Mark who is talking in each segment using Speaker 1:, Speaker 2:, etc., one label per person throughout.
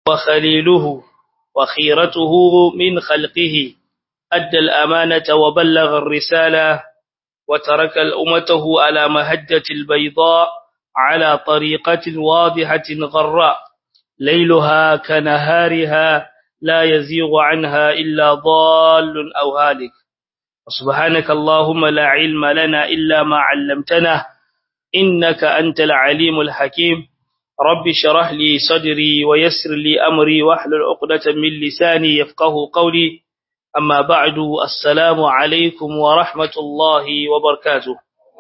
Speaker 1: وخليله وخيرته من خلقه أدى الأمانة وبلغ الرسالة وترك الأمته على مهجة البيضاء على طريقة واضحة غراء ليلها كنهارها لا يزيغ عنها إلا ضال أو هالك سبحانك اللهم لا علم لنا إلا ما علمتنا إنك أنت العليم الحكيم رب شرح لي صدري ويسر لي أمري واحلل عقدة من لساني يفقه قولي أما بعد السلام عليكم ورحمة الله وبركاته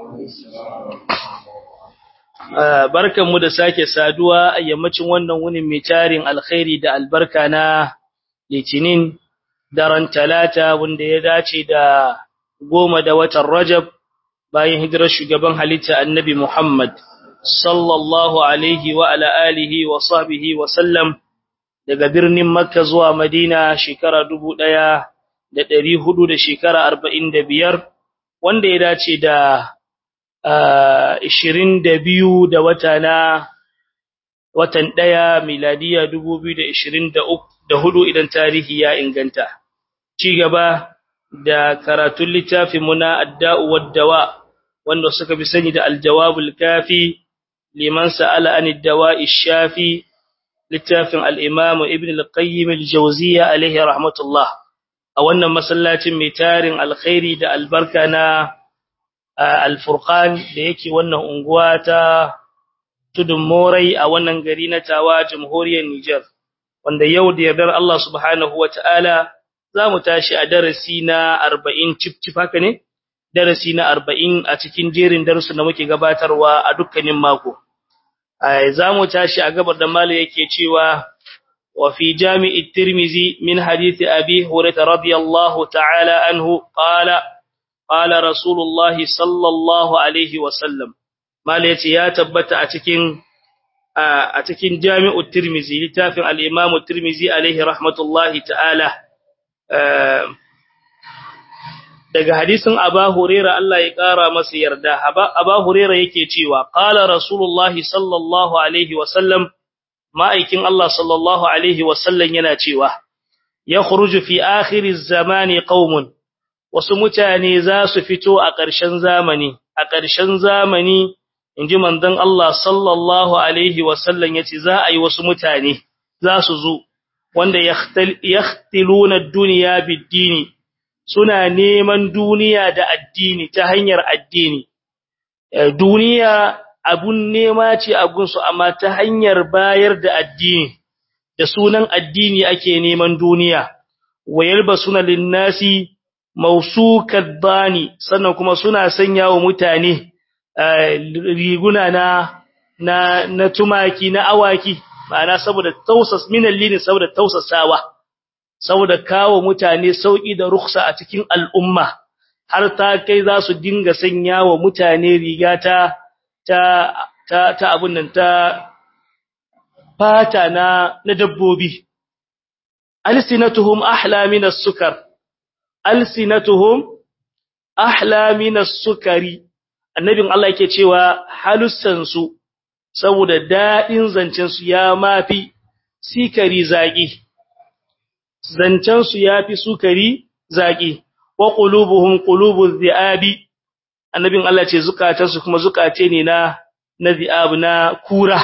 Speaker 1: barkan mu da sake saduwa a yammacin wannan wunin mai tarin alkhairi da albarka na litinin daren talata wanda ya dace da goma da watan rajab bayan hijirar shugaban halitta annabi muhammad sallallahu alaihi wa ala alihi wa sahbihi wa sallam daga birnin makka zuwa madina shekara dubu ɗaya da ɗari hudu da shekara arba'in da biyar wanda ya dace da ishirin da biyu da wata na watan ɗaya miladiya dubu biyu da ishirin da hudu idan tarihi ya inganta ci gaba da karatun littafin muna adda'u waddawa wanda suka fi sani da aljawabul kafi liman sa'ala an dawa'i shafi littafin al-imam ibn al-qayyim al-jawziyya alaihi rahmatullah a wannan masallacin mai tarin alkhairi da albarka na al-furqan da yake wannan unguwa ta tudun morai a wannan gari na tawa jamhuriyar Niger wanda yau da yardar Allah subhanahu wataala zamu tashi a darasi na 40 cip cip haka ne darasi na 40 a cikin jerin darussan da muke gabatarwa a dukkanin mako zamu tashi a gabar da malai yake cewa wa fi jami'i tirmizi min hadisi abi hurairah radiyallahu ta'ala anhu qala qala rasulullahi sallallahu alaihi wa sallam malai yace ya tabbata a cikin a cikin jami'u tirmizi littafin al-imam tirmizi alaihi rahmatullahi ta'ala daga hadisin Aba Huraira Allah ya kara masa yarda Aba Huraira yake cewa qala Rasulullahi sallallahu alaihi wasallam ma'aikin Allah sallallahu alaihi wasallam yana cewa yakhruju fi akhiriz zamani qaumun wasu mutane za su fito a ƙarshen zamani a ƙarshen zamani inji manzon Allah sallallahu alaihi wasallam yace za a yi wasu mutane za su zo wanda yakhtiluna ad-dunya bid-dini suna neman duniya da addini ta hanyar addini duniya abun nema ce a gunsu amma ta hanyar bayar da addini da sunan addini ake neman duniya wayalbasuna linnasi mausukat bani sannan kuma suna sanya wa mutane riguna na na na tumaki na awaki ma'ana saboda tausas minal lini saboda tausasawa saboda kawo mutane sauki da ruksa a cikin al'umma har ta kai za su dinga sanya wa mutane riga ta ta ta, ta abun nan ta fata na na dabbobi alsinatuhum ahla min as-sukar alsinatuhum ahla min as-sukari annabin Allah yake cewa halussan su saboda dadin zancen su ya mafi sikari zaki zancen su yafi sukari zaki wa qulubuhum qulubuz ziabi annabin Allah ce zukatan su kuma zukate ne na na ziab na kura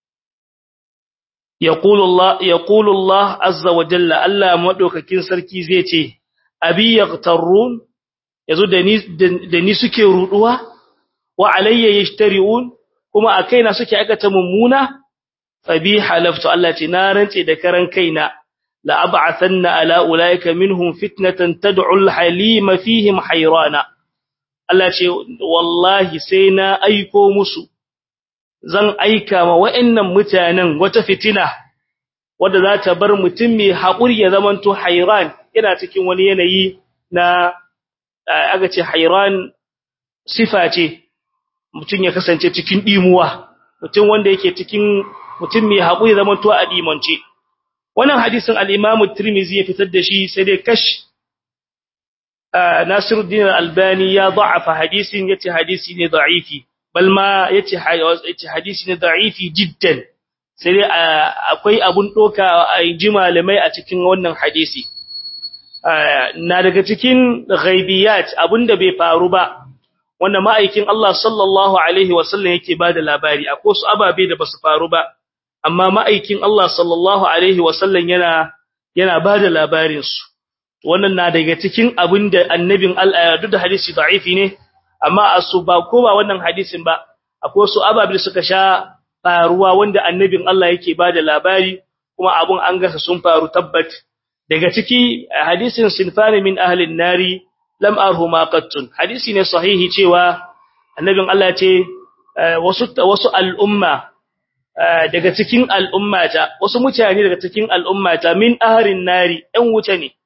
Speaker 1: yaqulu Allah yaqulu Allah azza wa jalla Allah madaukakin sarki zai ce abi yaqtarun yazo da ni da ni suke ruduwa wa alayya yashtariun kuma a kaina suke aikata mummuna fabi halaftu Allah ce na rance da karan kaina la ab'athanna ala ulaika minhum fitnatan tad'u al-halima fihim hayrana Allah ce wallahi sai na aiko musu zan aika ma wa'annan mutanen wata fitina wanda za ta bar mutum mai haƙuri ya zamanto hayran yana cikin wani yanayi na aga ce hayran sifa ce mutum ya kasance cikin dimuwa mutum wanda yake cikin mutum mai haƙuri zaman to a dimance wannan hadisin al-Imam Tirmidhi ya fitar da shi sai dai kash Nasiruddin Al-Albani ya da'afa hadisin yace hadisi ne da'ifi bal ma yace yace hadisi ne da'ifi jiddan sai dai akwai abun doka a ji malamai a cikin wannan hadisi na daga cikin ghaibiyat abunda bai faru ba wanda ma'aikin Allah sallallahu alaihi wasallam yake bada labari akwai su ababe da basu faru ba amma ma'aikin Allah sallallahu alaihi wasallam yana yana bada labarin su wannan na daga cikin abinda annabin Allah duk da hadisi da'ifi ne amma asu ba ko ba wannan hadisin ba akwai su ababe suka sha faruwa wanda annabin Allah yake bada labari kuma abun an gasa sun faru tabbat daga ciki hadisin sinfani min ahlin nari lam arhuma qattun hadisi ne sahihi cewa annabin Allah ce wasu wasu al'umma daga cikin al'ummata wasu mutane daga cikin al'ummata min ahlin nari ɗan wuce ne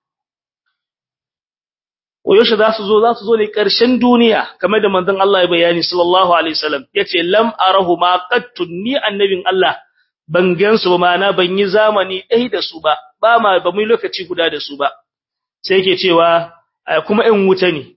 Speaker 1: wayoshi za su zo za su zo ne ƙarshen duniya kamar da manzon Allah ya bayani sallallahu alaihi wasallam yace lam arahuma qattun ni annabin Allah ban gansu ba mana ban yi zamani ɗai da su ba ba ma ba mu lokaci guda da su ba sai yake cewa kuma ƴan wuta ne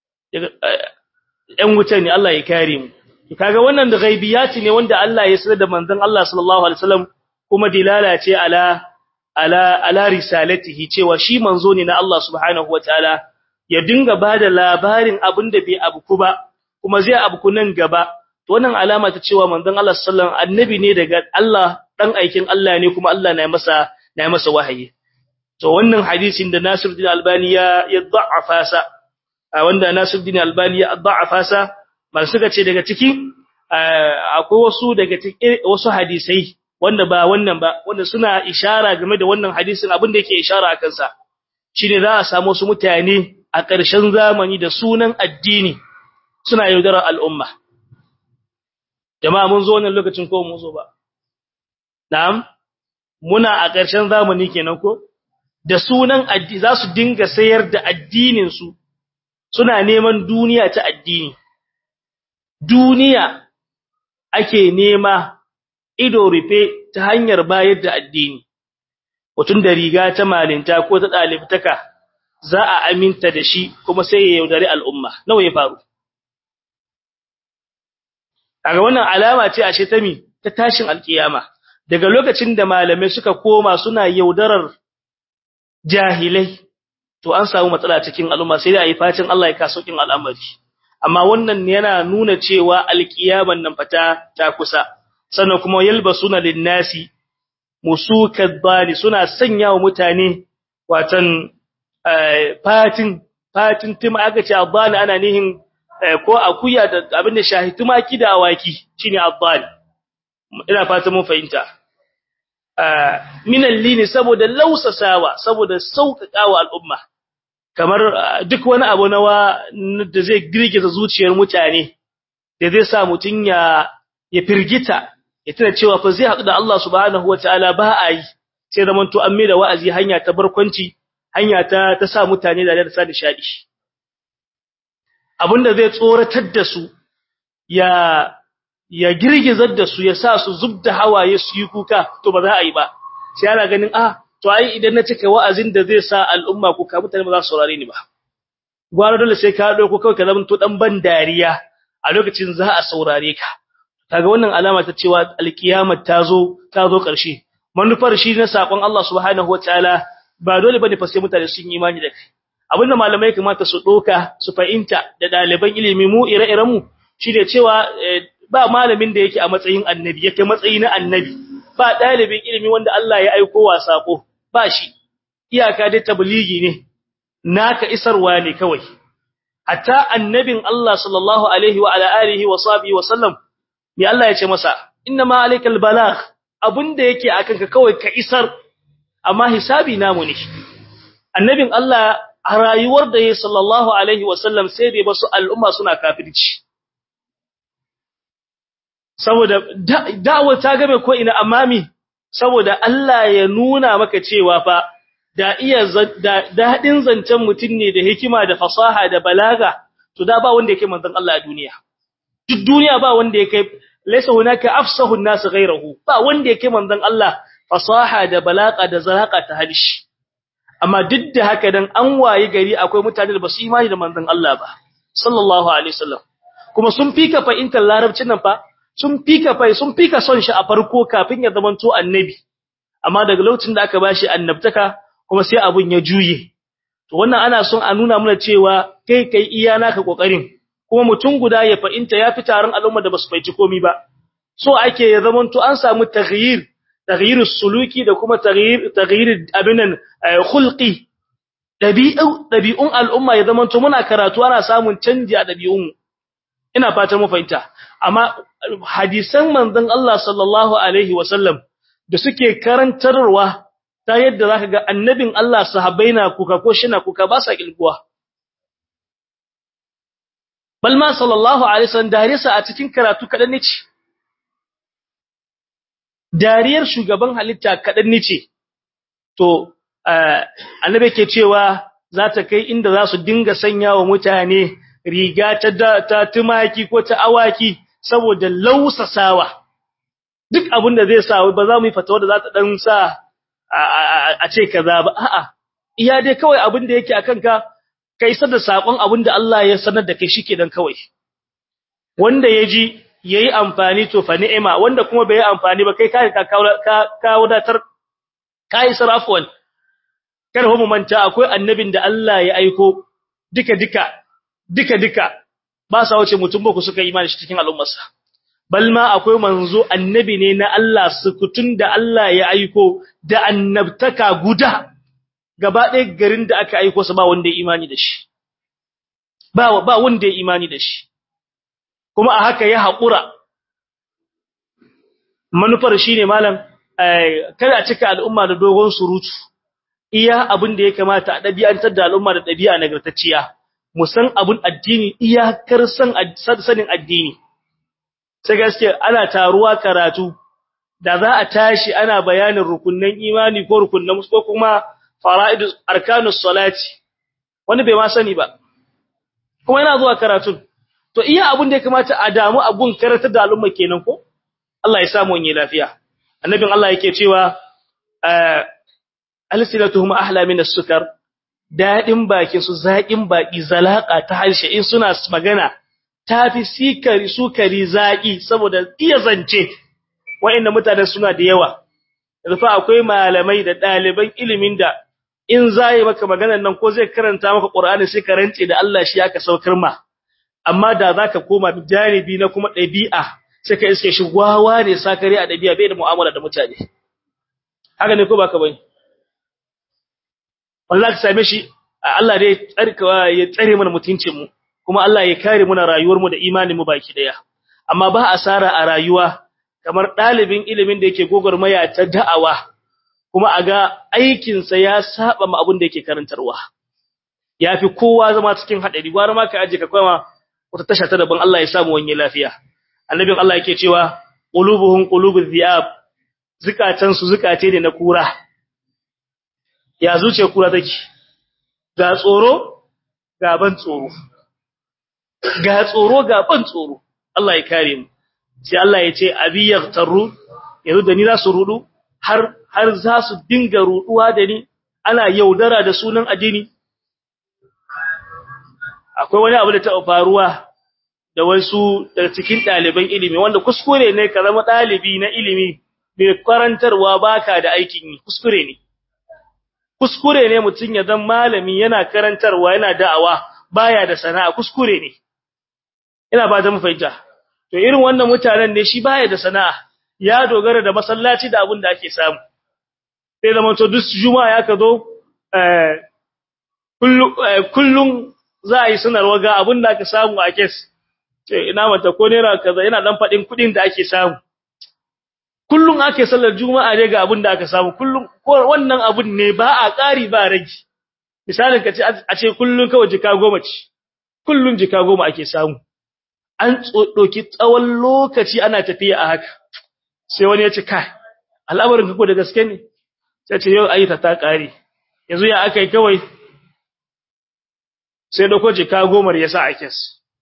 Speaker 1: ƴan wuta ne Allah ya kare mu kaga wannan da ghaibiyati ne wanda Allah ya sanar da manzon Allah sallallahu alaihi wasallam kuma dilala ce ala ala ala risalatihi cewa shi manzo ne na Allah subhanahu wataala ya dinga bada labarin abinda bai abuku ba kuma zai abuku nan gaba to wannan alama ta cewa manzon Allah sallallahu alaihi wasallam annabi ne daga Allah dan aikin Allah ne kuma Allah na masa na masa wahayi to wannan hadisin da Nasiruddin Albani ya ya da'afa sa wanda Nasiruddin Albani ya da'afa sa mal suka ce daga ciki akwai wasu daga cikin wasu hadisai wanda ba wannan ba wanda suna ishara game da wannan hadisin abin da yake ishara akan sa shine za a samu wasu mutane a ƙarshen zamani da sunan addini suna yaudarar al'umma jama'a mun zo wannan lokacin ko mun zo ba Na'am, muna a ƙarshen zamani kenan ko? Da sunan addini za su dinga sayar da addininsu, suna neman duniya ta addini. Duniya ake nema ido rufe ta hanyar bayar da addini. Mutum da riga ta malinta ko ta ɗalibtaka za a aminta da shi kuma sai ya yaudari al'umma. Nawa ya faru? Daga wannan alama ce ashe ta mi ta tashin alkiyama. daga lokacin da malamai suka koma suna yaudarar jahilai to an samu matsala cikin al'umma sai dai ayi facin Allah ya kaso kin al'amari amma wannan yana nuna cewa alkiyaman nan fata ta kusa sannan kuma yalbasuna linnasi musukadbani suna sanya wa mutane watan fatin fatin tima aka ce abbani ana nihin ko akuya da abin da shahituma ki da awaki shine abbani ina fata mun fahimta minan lini saboda lausasawa saboda sauƙaƙawa al'umma kamar duk wani abu nawa da zai girgiza zuciyar mutane da zai sa mutun ya ya firgita ya tuna cewa fa zai haɗu da Allah subhanahu wataala ba a yi sai zaman to an da wa'azi hanya ta barkwanci hanya ta ta sa mutane da da sa nishadi abinda zai tsoratar da su ya ya girgizar da su ya sa su zubda hawaye su yi kuka to ba za a yi ba sai ana ganin ah to ai idan na cika wa'azin da zai sa al'umma kuka mutane ba za su saurare ni ba gwara dole sai ka dauko kawai ka zama to dan ban dariya a lokacin za a saurare ka kaga wannan alama ta cewa alkiyamar ta zo ta zo karshe manufar shi na sakon Allah subhanahu wataala ba dole bane fa sai mutane sun yi imani da kai abinda malamai kamata su doka su fahimta da daliban ilimi mu ire-iren mu shine cewa ba malamin da yake a matsayin annabi yake matsayi na annabi ba dalibin ilimi wanda Allah ya aika wa sako ba shi iyaka dai tabligi ne naka isarwa ne kawai hatta annabin Allah sallallahu alaihi wa ala alihi wa sahbihi wa sallam me Allah ya ce masa inna ma alaikal balagh abunda yake akan ka kawai ka isar amma hisabi namu ne annabin Allah a rayuwar da ya sallallahu alaihi wa sallam sai dai basu al'umma suna kafirci saboda da'awar ta game ko ina amami saboda Allah ya nuna maka cewa fa da iya dadin zancen mutun ne da hikima da fasaha da balaga to da ba wanda yake manzon Allah a duniya duk duniya ba wanda yake laysa hunaka afsahu an-nas ghayruhu ba wanda yake manzon Allah fasaha da balaga da zalaka ta halishi amma duk da haka dan an wayi gari akwai mutane da basu imani da manzon Allah ba sallallahu alaihi wasallam kuma sun fika fa'intar larabcin nan fa sun fika fai sun fika son shi a farko kafin ya zamanto annabi amma daga lokacin da aka bashi annabtaka kuma sai abun ya juye to wannan ana son a nuna mana cewa kai kai iya naka kokarin kuma mutum guda ya fa'inta ya fi taron al'umma da basu faici komai ba so ake ya zamanto an samu taghyir taghyirus suluki da kuma taghyir taghyir abinan khulqi dabi'u dabi'un al'umma ya zamanto muna karatu ana samun canji a dabi'un ina fatan mu fahimta amma hadisan manzon Allah sallallahu alaihi wasallam da suke karantarwa ta yadda zaka ga annabin Allah sahabbai na kuka ko shina kuka ba sa kilguwa balma sallallahu alaihi wasallam darisa a cikin karatu kadan ne ce dariyar shugaban halitta kadan ne ce to annabi ke cewa za ta kai inda za su dinga sanya wa mutane riga ta ta tumaki ko ta awaki saboda lausasawa duk abin da zai sa ba za mu yi fatawa da za ta dan sa a ce kaza ba a'a iya dai kawai abin da yake akan ka kai sada sakon abin da Allah ya sanar da kai shike dan kawai wanda yaji yayi amfani to fa ni'ima wanda kuma bai yi amfani ba kai kai ka ka wadatar kai sarafwan kar mu manta akwai annabin da Allah ya aiko duka duka duka duka ba sa wuce mutum ba ku suka imani shi cikin al'ummarsa balma akwai manzo annabi ne na Allah sukutun da Allah ya aiko da annabtaka guda gaba ɗaya garin da aka aiko sa ba wanda ya imani da shi ba ba wanda ya imani da shi kuma a haka ya haƙura manufar shine malam kada a cika al'umma da dogon surutu iya abin da ya kamata a ɗabi'antar da al'umma da ɗabi'a nagartacciya mu san abun addini iyakar san sanin addini sai gaske ana taruwa karatu da za a tashi ana bayanin rukunnan imani ko rukunnan ko kuma fara'idus arkanus salati wani bai ma sani ba kuma yana zuwa karatu to iya abun da ya kamata a damu abun karatar da al'umma kenan ko Allah ya samu wani lafiya annabin Allah yake cewa alsilatuhum ahla min as-sukar dadin bakin su zakin baki zalaka ta harshe in suna magana tafi sikari sukari zaki saboda iya zance wa'inda mutanen suna da yawa rufa akwai malamai da daliban ilimin da in zai maka maganar nan ko zai karanta maka Qur'ani sai ka rance da Allah shi aka saukar ma amma da zaka koma janibi na kuma dabi'a sai ka iske shi gwawa ne sakare a dabi'a bai da mu'amala da mutane haka ne ko baka bane wallahi ka same shi Allah dai tsarkawa ya tsare mana mutuncin mu kuma Allah ya kare muna rayuwar mu da imanin mu baki daya amma ba asara a rayuwa kamar dalibin ilimin da yake gogormaya ta da'awa kuma aga aikin sa ya saba ma abin da yake karantarwa yafi kowa zama cikin hadari gwara ma ka aje ka koma wata tasha ta daban Allah ya samu wani lafiya annabin Allah yake cewa qulubuhum qulubuz ziyab zukatan su zukate ne na kura ya zuce kura take ga tsoro ga ban tsoro ga tsoro ga ban tsoro Allah ya kare mu sai Allah ya ce abi yaghtaru yanzu da ni za su rudu har har za su dinga ruduwa da ni ana yaudara da sunan addini akwai wani abu da ta faruwa da wasu daga cikin ɗaliban ilimi wanda kuskure ne ka zama ɗalibi na ilimi mai karantarwa baka da aikin yi kuskure ne kuskure ne mutum ya zama malami yana karantarwa yana da'awa baya da sana'a kuskure ne ina ba ta mu fahimta to irin wannan mutanen ne shi baya da sana'a ya dogara da masallaci da abin da ake samu sai zama to duk juma'a ya ka zo kullum za a yi sanarwa ga abin da aka samu a kes ce ina mata ko naira kaza yana dan fadin kudin da ake samu kullum ake sallar juma'a ne ga abin da aka samu kullum ko wannan abun ne ba a ƙari ba rage misalin ka ce a ce kullum kawai jika goma ce kullum jika goma ake samu an doki tsawon lokaci ana tafiya a haka sai wani ya ce kai al'amarin ka ko da gaske ne sai ce yau ayyuka ta ƙare yanzu ya aka yi kawai sai dauko jika gomar ya sa a kes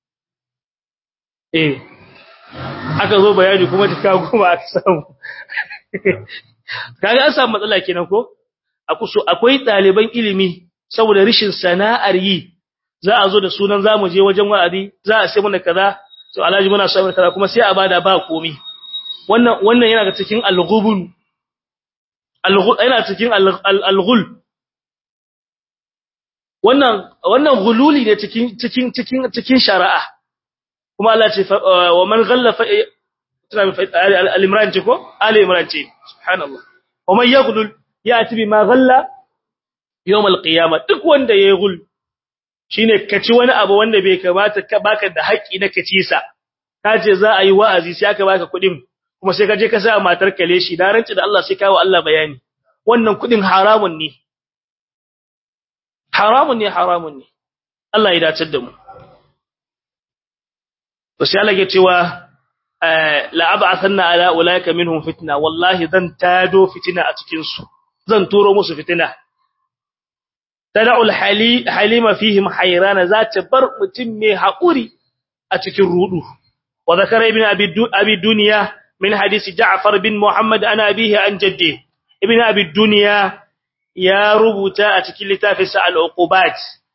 Speaker 1: eh aka zo bayani kuma jika goma aka samu kaga an samu matsala kenan ko akwai ɗaliban ilimi saboda rishin sana'ar yi za a zo da sunan zamu je wajen wa'azi za a sai mana kaza to alhaji muna so mai kaza kuma sai a bada ba komi wannan wannan yana ga cikin al-ghubun al-ghul yana cikin al-ghul wannan wannan gululi ne cikin cikin cikin cikin shari'a kuma Allah ce wa man ghalla fa al-imran ce ko ali imran ce subhanallah wa man yaghlul yati bima ghalla yawm al-qiyamah duk wanda yayi gul shine kaci wani abu wanda bai kamata ka baka da haƙi na kaci sa kace za a yi wa'azi sai aka baka kuɗin kuma sai ka je ka sa matar kale shi da ranci da Allah sai kawo Allah bayani wannan kuɗin haramun ne haramun ne haramun ne Allah ya dace da mu to sai Allah ya cewa la ab'athanna ala ulaika minhum fitna wallahi zan tado fitina a cikin su zan turo musu fitina tad'ul halima fihim hayrana zata bar mutum mai haƙuri a cikin rudu wa zakara ibn abi dunya min hadisi ja'far bin muhammad ana abihi an jaddi ibn abi dunya ya rubuta a cikin littafinsa al-uqubat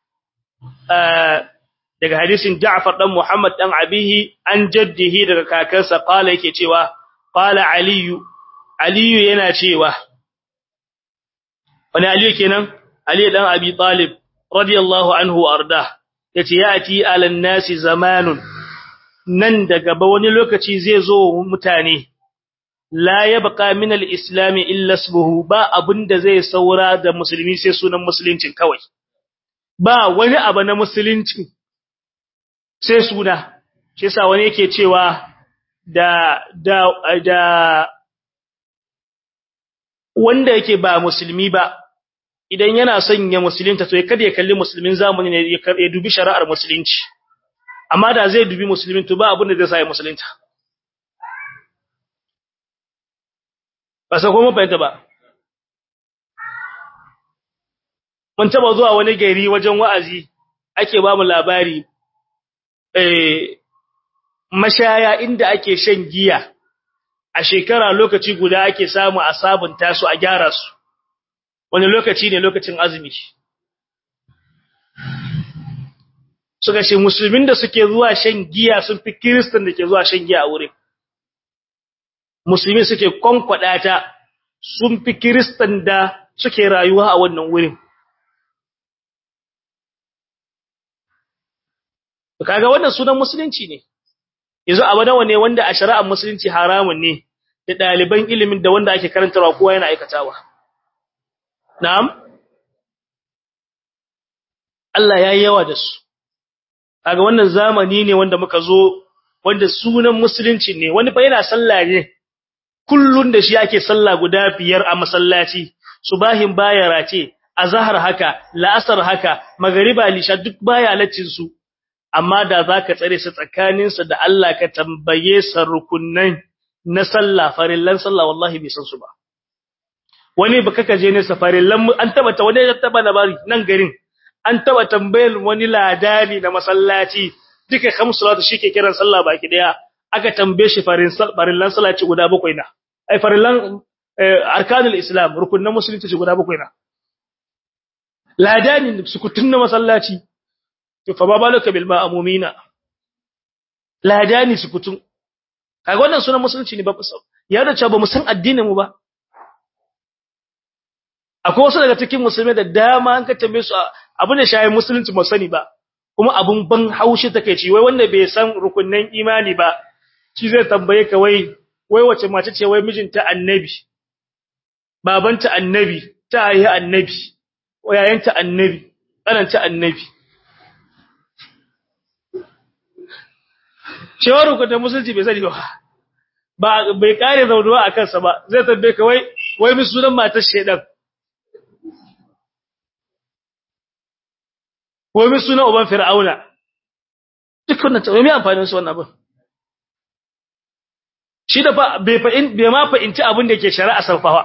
Speaker 1: daga hadisin ja'far dan muhammad dan abihi an jaddihi daga kakansa qala yake cewa qala aliyu aliyu yana cewa wani aliyu kenan Ali dan Abi Talib radiyallahu anhu arda yace yati alan nasi zamanun nan da gaba wani lokaci zai zo mutane la yabqa min al-islam illa ismuhu ba abinda zai saura da musulmi sai sunan musuluncin kawai ba wani abu na musulunci sai suna shi yasa wani yake cewa da da da wanda yake ba musulmi ba idan yana son ya musulunta to kada ya kalli musulmin zamani ne ya dubi shari'ar musulunci amma da zai dubi musulmin to ba abin da zai sa ya musulunta ba sai kuma fahimta ba mun taba zuwa wani gari wajen wa'azi ake ba mu labari eh mashaya inda ake shan giya a shekara lokaci guda ake samu a sabunta su a gyara su wani lokaci ne lokacin azumi suka ce musulmin da suke zuwa shan giya sun fi kiristan da ke zuwa shan giya a wurin musulmi suke kwankwada ta sun fi kiristan da suke rayuwa a wannan wurin kaga wannan sunan musulunci ne yanzu abu nawa ne wanda a shari'ar musulunci haramun ne da ɗaliban ilimin da wanda ake karantarwa kowa yana aikatawa Na'am? Allah ya yi yawa da su, kaga wannan zamani ne wanda muka zo, wanda sunan musulunci ne, wani fa yana sallah ne, kullun da shi ake sallah guda biyar a masallaci, subahin baya race, azhar haka, la'asar haka, magariba lisha duk baya laccin su, amma da za ka tsare su tsakaninsa da Allah ka tambaye sa rukunnan na sallah, farillan sallah wallahi bai san su ba. wani baka kaje ne safarin lambu an taba ta wani ya taba labari nan garin an taba tambayar wani ladani na masallaci duka kamsulatu shike kiran sallah baki daya aka tambaye shi farin farillan salati guda bakwai na ai farillan arkanul islam rukunin musulunci guda bakwai na ladani sukutun na masallaci to fa babalaka bil ma'mumina ladani sukutun kaga wannan sunan musulunci ne ba ya da cewa ba mu san addinin mu ba akwai wasu daga cikin musulmai da dama an ka tambaye su abin da shayin musulunci ba sani ba kuma abun ban haushi take ci wai wanda bai san rukunnan imani ba shi zai tambaye ka wai wai wace mace ce wai mijinta annabi babanta annabi ta yi annabi wayayanta annabi tsananta annabi cewa rukunnan musulunci bai sani ba ba bai kare zaunuwa a kansa ba zai tambaye ka wai wai mi sunan matar shedan wai mi sunan uban fir'auna duk wannan ta mai amfani su wannan abin shi da fa bai fa in bai ma fa inci abin da yake shari'a sarfawa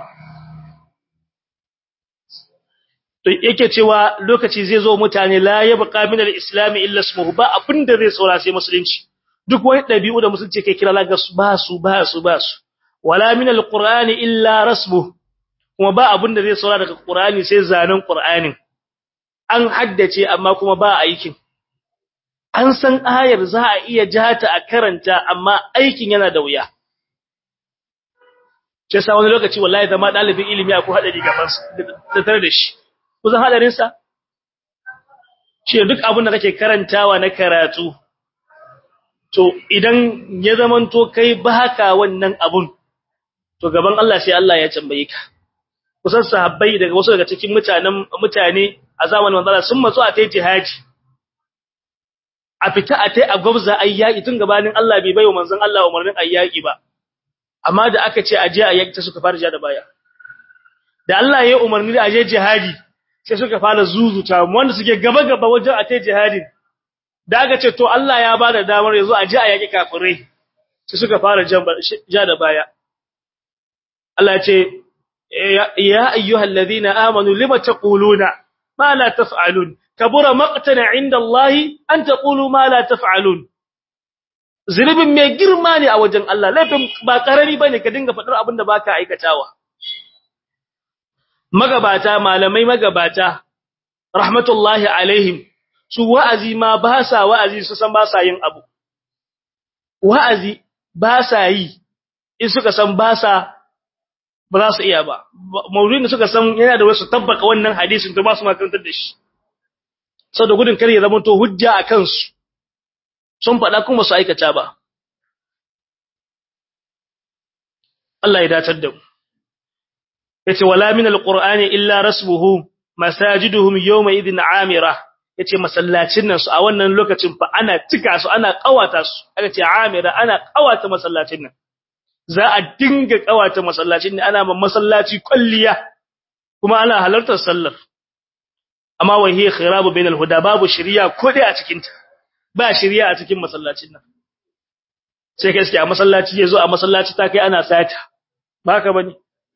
Speaker 1: to yake cewa lokaci zai zo mutane la yabqa min al-islam illa ismuhu ba abin da zai saura sai musulunci duk wani dabi'u da musulunci kai kira laga ba su ba su ba su wala min al-qur'ani illa rasmuhu kuma ba abin da zai saura daga qur'ani sai zanen qur'anin an haddace amma kuma ba aikin an san ayar za a iya jata a karanta amma aikin yana da wuya ce sa wani lokaci wallahi zama dalibin ilimi akwai hadari gaban sa tare da shi kusan hadarin sa shi duk abin da kake karantawa na karatu to idan ya zamanto kai baka wannan abun to gaban Allah sai Allah ya tambaye ka kusan sahabbai daga wasu daga cikin mutanen mutane a zamanin manzala sun matsu a tai jihadi a fita a tai a gwabza ayyaki tun gabanin Allah bai bayo manzon Allah umarnin ayyaki ba amma da aka ce aje ayyaki ta suka fara ja da baya da Allah ya umarni da aje jihadi sai suka fara zuzuta wanda suke gaba gaba wajen a tai jihadin da aka ce to Allah ya bada damar yanzu aje ayyaki kafirai sai suka fara ja da baya Allah ya ce ya ayyuhal ladhina amanu lima taquluna ma la taf'alun kabura maqtana 'inda Allah an taqulu ma la taf'alun zulubin mai girma ne a wajen Allah laifin ba karami bane ka dinga fadar abin da baka aikatawa magabata malamai magabata rahmatullahi alaihim su wa'azi ma ba sa wa'azi su san ba sa yin abu wa'azi ba sa yi in suka san ba sa ba za su iya ba maulidin da suka san yana da wasu tabbaka wannan hadisin to ba su makarantar da shi sau da gudun kare ya zama to hujja a kansu sun faɗa kuma su aikata ba Allah ya datar da mu yace wala min alqur'ani illa rasmuhu masajiduhum yawma idhin amira yace masallacin nan su a wannan lokacin fa ana cika su ana kawata su aka ce amira ana kawata masallacin nan za a dinga kawata masallacin ne ana ma masallaci kulliya kuma ana halartar sallar amma wa hiya khirabu bainal huda babu shari'a ko dai a cikin ta ba shari'a a cikin masallacin nan sai kai a masallaci yazo a masallaci ta kai ana sata ba haka bane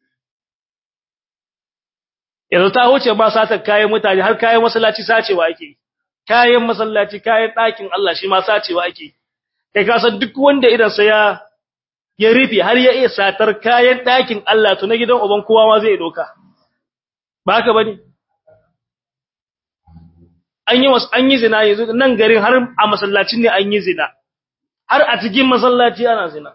Speaker 1: yanzu ta huce ba satar kayan mutane har kayan masallaci sacewa ake kayan masallaci kayan ɗakin Allah shi ma sacewa ake kai ka san duk wanda idan sa ya ya rufe har ya iya satar kayan ɗakin Allah to na gidan uban kowa ma zai doka ba haka bane an yi an yi zina yanzu nan garin har a masallacin ne an yi zina har a cikin masallaci ana zina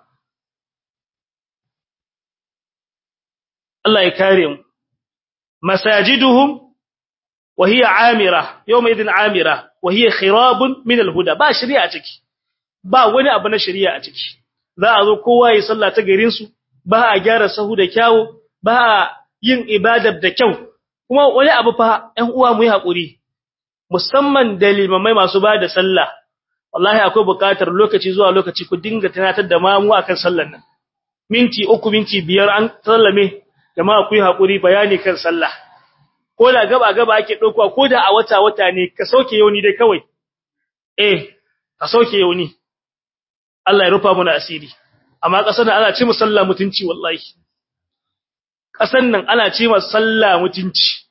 Speaker 1: Allah ya kare mu masajiduhum wa hiya amira yawma idin amira wa hiya khirabun min alhuda ba shari'a ciki ba wani abu na shari'a a ciki za a zo kowa ya salla ta garin su ba a gyara sahu da kyawu ba a yin ibadar da kyau kuma wani abu fa ɗan uwa mu yi hakuri musamman da limamai masu ba da sallah wallahi akwai buƙatar lokaci zuwa lokaci ku dinga tunatar da mamu akan sallar nan minti uku minti biyar an sallame jama'a ku yi hakuri bayani kan sallah ko da gaba gaba ake dauka ko da a wata wata ne ka sauke yauni dai kawai eh ka sauke yauni Allah ya rufa mana asiri amma kasan nan ana ce mu sallah mutunci wallahi kasan nan ana ce mu sallah mutunci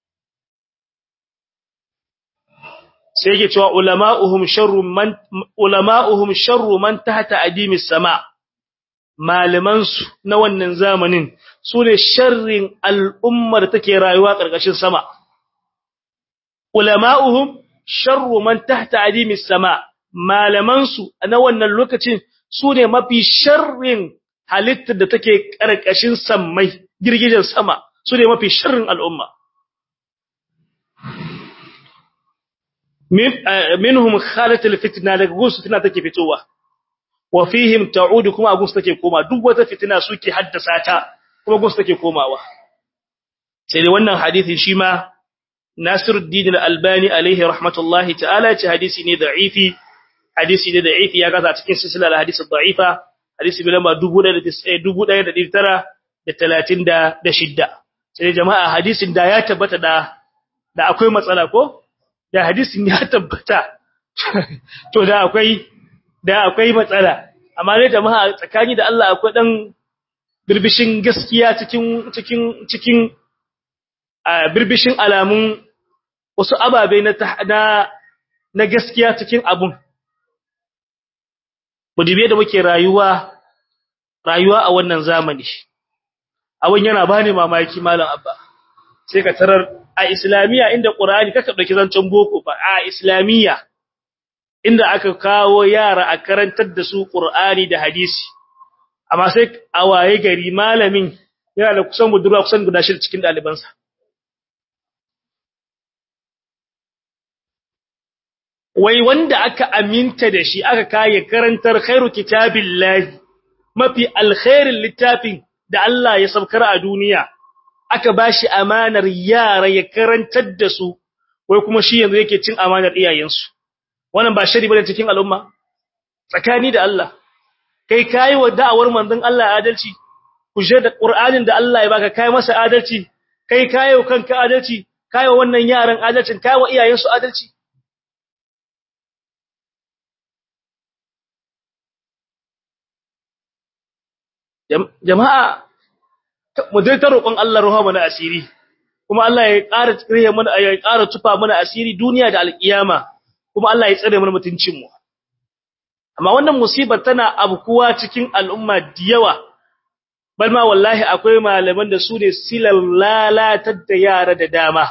Speaker 1: sai yake cewa ulama'uhum sharru man ulama'uhum sharru man tahta adimis sama' malamansu na wannan zamanin su ne sharrin al'ummar take rayuwa ƙarƙashin sama. Ulama'uhum sharru man tahta adimis sama, malamansu na wannan lokacin su ne mafi sharrin halittar da take ƙarƙashin sammai, girgijen sama, su ne mafi sharrin al'umma. Minhum khalatul fitna daga gusu fitna take fitowa. wa fihim ta'udu kuma agun take koma duk wata fitina suke haddasa ta kuma agun take komawa sai dai wannan hadisi shi ma Nasiruddin Al-Albani alaihi rahmatullahi ta'ala ce hadisi ne da'ifi hadisi ne da'ifi ya gaza cikin silsilar hadisi da'ifa hadisi bi lamba 1936 sai jama'a hadisin da ya tabbata da da akwai matsala ko da hadisin ya tabbata to da akwai da akwai matsala amma dai jama'a tsakani da Allah akwai dan birbishin gaskiya cikin cikin cikin birbishin alamun wasu ababe na na na gaskiya cikin abun mudibe da muke rayuwa rayuwa a wannan zamani abun yana bani mamaki malam abba sai ka tarar a islamiya inda qur'ani kaka dauki zancen boko ba a islamiya inda aka kawo yara a karantar da su Qur'ani da hadisi amma sai a waye gari malamin yana da kusan budurwa kusan guda shida cikin dalibansa wai wanda aka aminta da shi aka kaye karantar khairu kitabillahi mafi alkhairin littafin da Allah ya sabkar a duniya aka bashi amanar yara ya karantar da su wai kuma shi yanzu yake cin amanar iyayensu wannan ba shari bane cikin al'umma tsakani da Allah kai kai wa da'awar manzon Allah adalci kuje da Qur'anin da Allah ya baka kai masa adalci kai kai wa kanka adalci kai wa wannan yaran adalcin kai wa iyayensu adalci jama'a mu dai ta roƙon Allah ruha mana asiri kuma Allah ya ƙara tsire mana ya ƙara tufa mana asiri duniya da alƙiyama kuma Allah ya tsare mana mutuncin mu amma wannan musibar tana abkuwa cikin al'umma da yawa bal ma wallahi akwai malaman da su ne silal lalatar da yara da dama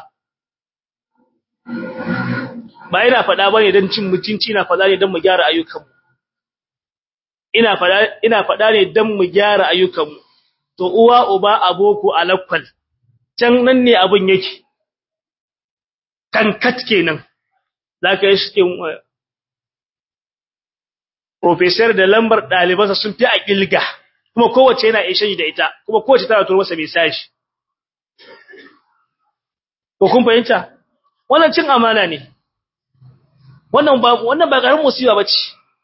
Speaker 1: ba ina faɗa bane don cin mutunci na faɗa ne don mu gyara ayyukanmu ina faɗa ina faɗa ne don mu gyara ayyukanmu to uwa uba aboko alakwal can nan ne abin yake kankat kenan zaka yi cikin professor da lambar dalibansa sun fi a kilga kuma kowace yana ishe da ita kuma kowace tana turo masa message ko kun fahimta wannan cin amana ne wannan ba wannan ba garin musiba bace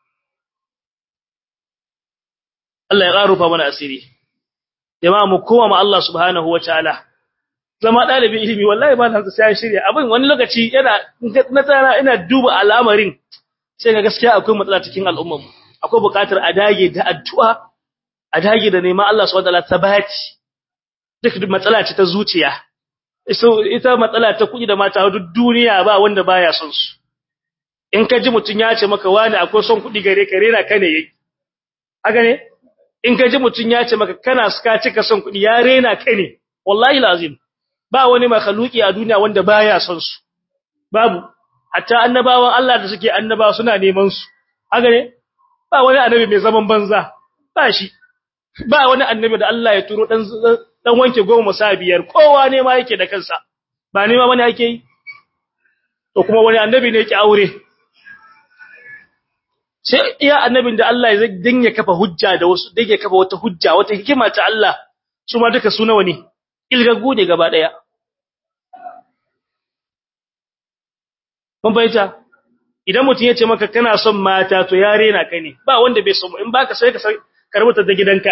Speaker 1: Allah ya ƙarufa mana asiri jama'a mu koma ma Allah subhanahu wataala zama dalibin ilimi wallahi ba na sai shirya abin wani lokaci yana na tsara ina duba al'amarin sai ga gaskiya akwai matsala cikin al'ummar mu akwai buƙatar a dage da addu'a a dage da neman Allah subhanahu wataala sabati duk matsala ce ta zuciya ita matsala ta kuɗi da mata duk duniya ba wanda baya son su in ka ji mutun ya ce maka wani akwai son kuɗi gare ka rena ka ne yayi haka ne in ka ji mutun ya ce maka kana suka cika son kuɗi ya rena ka ne wallahi lazim ba wani makhluki a duniya wanda baya son su babu hatta annabawan Allah da suke annabawa suna neman su haka ne ba wani annabi mai zaman banza ba shi ba wani annabi da Allah ya turo dan dan wanke goma sa biyar kowa ne ma yake da kansa ba ne ma wani ake yi to kuma wani annabi ne yake aure sai iya annabin da Allah ya dinga kafa hujja da wasu dinga kafa wata hujja wata hikima ta Allah su ma duka su nawa ne ilgagu ne gaba daya kun bayyana idan mutum ya ce maka kana son mata to ya rena ka ne ba wanda bai son in baka sai ka karbuta da gidanka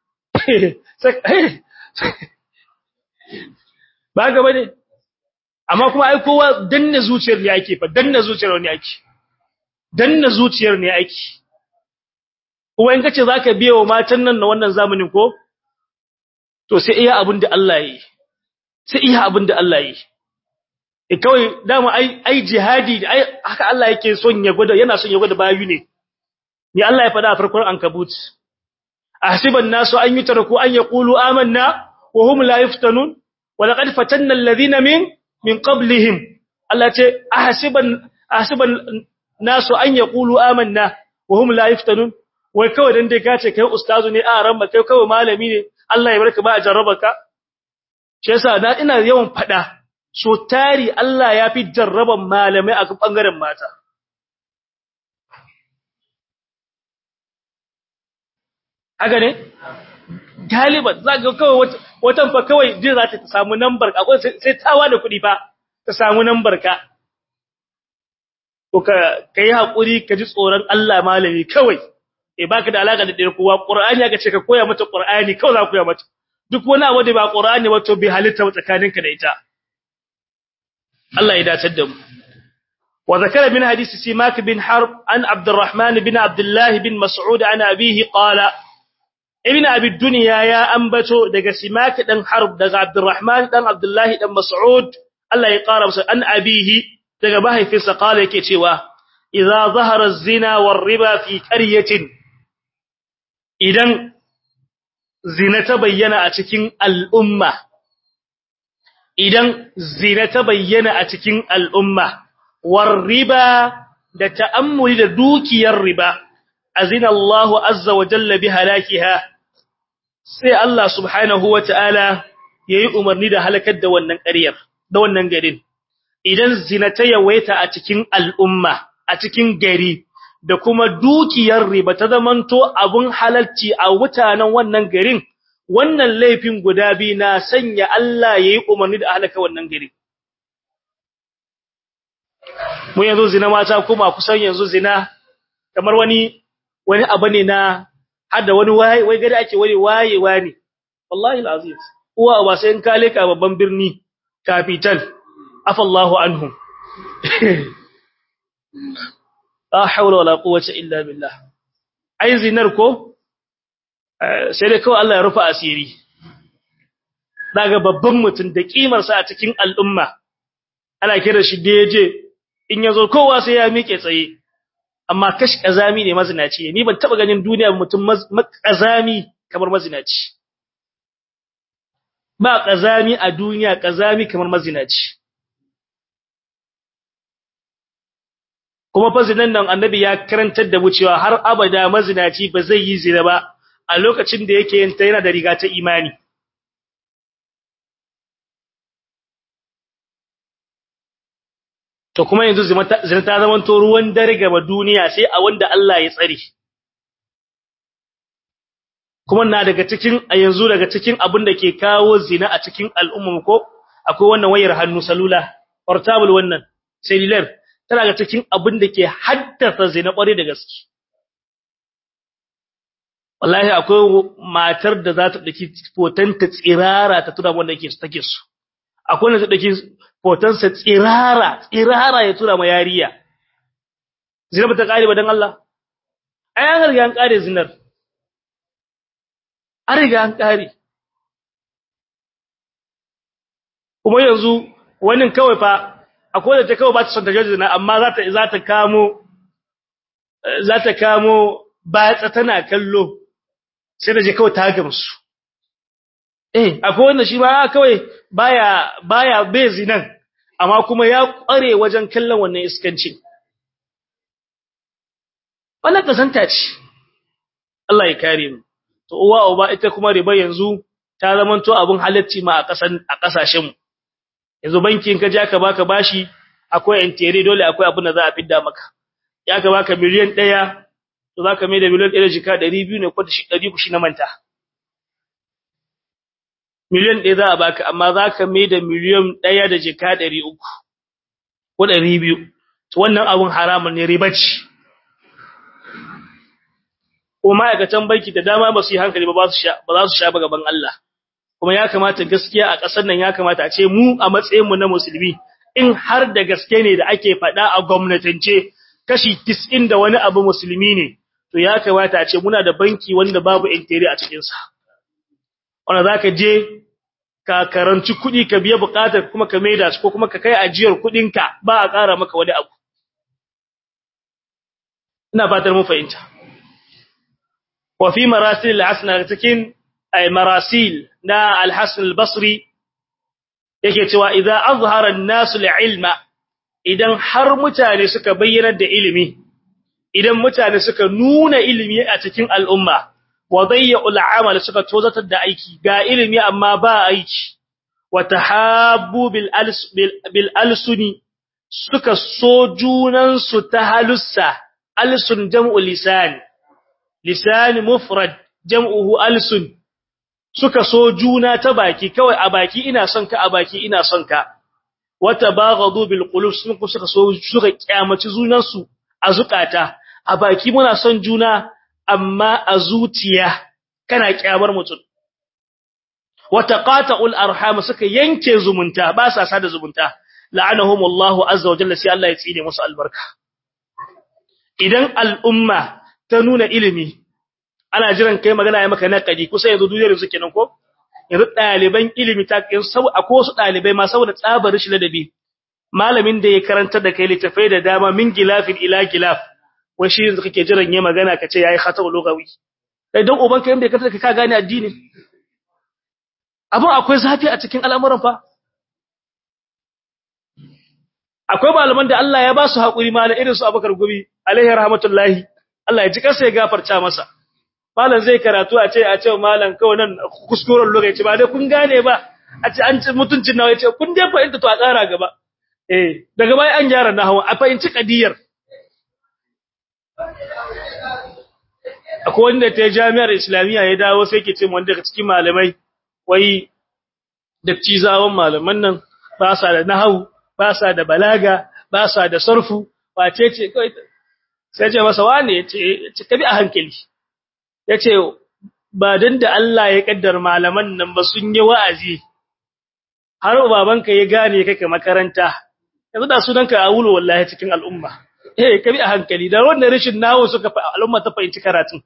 Speaker 1: ba ga bane amma kuma ai kowa danna zuciyar ne ake fa danna zuciyar ne ake danna zuciyar ne ake kuma in kace zaka biye wa matan nan na wannan zamanin ko to sai iya abin da Allah yi sai iya abin da Allah yi e kawai dama ai ai jihadi ai haka Allah yake son ya gwada yana son ya gwada bayu ne ni Allah ya faɗa a farkon ankabut ahsiban nasu an yutraku an yaqulu amanna wa hum la yuftanun wa laqad fatanna alladhina min min qablihim Allah ce ahsiban ahsiban nasu an yaqulu amanna wa hum la yuftanun wai kawai dan dai kace kai ustazu ne a ran ba kai kawai malami ne Allah ya barka ba a jarrabaka shi yasa na ina yawan fada so tari Allah ya fi jarraban malamai a bangaren mata haka ne galiban za ga kawai watan fa kawai je za ta samu number akwai sai tawa da kuɗi fa ta samu number ka to ka kai hakuri ka ji tsoron Allah malami kawai eh baka da alaka da dare kowa qur'ani aka ce ka koya mata qur'ani kawai za ku koya mata duk wani abu da ba qur'ani ba to bi halitta tsakaninka da ita Allah ya dace da mu wa zakara min hadisi simak bin harb an abdurrahman bin abdullah bin mas'ud an abihi qala ibn abi dunya ya ambato daga simak dan harb daga abdurrahman dan abdullah dan mas'ud Allah ya qara masa an abihi daga mahaifinsa qala yake cewa idza zahara az-zina war-riba fi qaryatin idan zina ta bayyana a cikin al'umma idan zina ta bayyana a cikin al'umma war riba da ta'ammuli da dukiyar riba azina Allahu azza wa jalla bi halakiha sai Allah subhanahu wa ta'ala yayi umarni da halakar da wannan ƙaryar da wannan garin idan zina ta yawaita a cikin al'umma a cikin gari da kuma dukiyar riba ta zamanto abun halalci a mutanen wannan garin wannan laifin guda biyu na sanya Allah yayi umarni da halaka wannan gari mu yanzu zina mata kuma kusan yanzu zina kamar wani wani abu ne na hada wani waye wai gari ake wani wayewa ne wallahi alazim uwa ba sai in kale ka babban birni capital afallahu anhum la hawla wala quwwata illa billah ai zinar ko sai dai kawai Allah ya rufa asiri daga babban mutum da kimar sa a cikin al'umma ana kira shi deje in yazo kowa sai ya miƙe tsaye amma kashi kazami ne mazinaci ni ban taba ganin duniya mutum kazami kamar mazinaci ba kazami a duniya kazami kamar mazinaci kuma fa zinan nan annabi ya karantar da mu cewa har abada mazinaci ba zai yi zina ba a lokacin da yake yin ta yana da riga ta imani to kuma yanzu zina ta zama to ruwan dare gaba duniya sai a wanda Allah ya tsare kuma na daga cikin a yanzu daga cikin abin da ke kawo zina a cikin al'umma ko akwai wannan wayar hannu salula portable wannan cellular tana ga cikin abin da ke haddasa zina kware da gaske wallahi akwai matar da za ta daki foton ta tsirara ta tura wanda yake take so akwai wanda ta daki foton sa tsirara tsirara ya tura ma yariya zina ba ta kare ba dan Allah ai an riga an kare zinar an riga an kare kuma yanzu wani kawai fa akwai da ta kawai ba ta son ta jaji zina amma za ta za ta kamo za ta kamo batsa tana kallo sai da je kawai ta gamsu eh akwai wanda shi ba kawai baya baya bai zinan amma kuma ya kware wajen kallon wannan iskancin wannan kasanta ce Allah ya kare mu to uwa uba ita kuma riba yanzu ta zamanto abun halacci ma a kasan a kasashen mu yanzu bankin ka ja ka baka bashi akwai intere dole akwai abin da za a fidda maka ya ka baka miliyan 1 to zaka mai da miliyan 1 jika 200 ne ko da shi 100 shi na manta miliyan 1 za a baka amma zaka mai da miliyan 1 da jika 300 ko 200 to wannan abun haramun ne riba ce ko ma'aikatan banki da dama ba su yi hankali ba ba su sha ba za su sha ba gaban Allah kuma ya kamata gaskiya a ƙasar nan ya kamata a ce mu a matsayin mu na musulmi in har da gaske ne da ake faɗa a gwamnatance kashi 90 da wani abu musulmi ne to ya kamata a ce muna da banki wanda babu intiri a cikin sa wanda zaka je ka karanci kuɗi ka biya buƙatar kuma ka maida su ko kuma ka kai ajiyar kuɗinka ba a ƙara maka wani abu ina fatar mun fahimta wa fi marasil al-hasana cikin ay marasil na al-hasan al-basri yake cewa idza azhara an-nas al-ilma idan har mutane suka bayyana da ilimi idan mutane suka nuna ilimi a cikin al'umma wa dayya'ul amal suka tozatar da aiki ga ilimi amma ba aiki wa tahabbu bil bil alsuni suka so junan su ta halussa alsun jam'u lisan lisan mufrad jam'uhu alsun suka so juna ta baki kawai a baki ina son ka a baki ina son ka wata baghadu bil qulub sun suka so suka kyamaci junan su a zukata a baki muna son juna amma a zuciya kana kyamar mutum wata qata'ul arham suka yanke zumunta ba sa sada zumunta la'anahumullahu azza wa jalla sai Allah ya tsine musu albarka idan al'umma ta nuna ilimi ana jiran kai magana ya maka naqadi kusa yanzu duniyar su kenan ko yanzu daliban ilimi ta kin sau akwai wasu dalibai ma saboda tsabar shi ladabi malamin da ya karanta da kai litafai da dama min gilafin ila gilaf wai shi yanzu kake jiran yayi magana kace yayi khata'u lugawi kai dan uban kai bai karanta ka gane addini abun akwai zafi a cikin al'amuran fa akwai malaman da Allah ya ba su hakuri malam irin su Abubakar Gumi alaihi rahmatullahi Allah ya ji kansa ya gafarta masa malam zai karatu a ce a ce malam kawai nan kuskuren lokaci ba dai kun gane ba a ce an ci mutuncin nawa yace kun dai fahimta to a tsara gaba eh daga baya an gyara nahawa a fahimci kadiyar akwai wanda ta jami'ar islamiyya ya dawo sai ke ce wanda daga cikin malamai wai da cizawan malaman nan ba sa da nahawu ba sa da balaga ba sa da sarfu wace ce kai sai ce masa wane yace ka bi a hankali yace ba dan da Allah ya kaddar malaman nan ba sun yi wa'azi har babanka ya gane kake makaranta yanzu da sunanka a wulo wallahi cikin al'umma eh ka bi a hankali da wannan rashin nawo suka al'umma ta fahimci karatun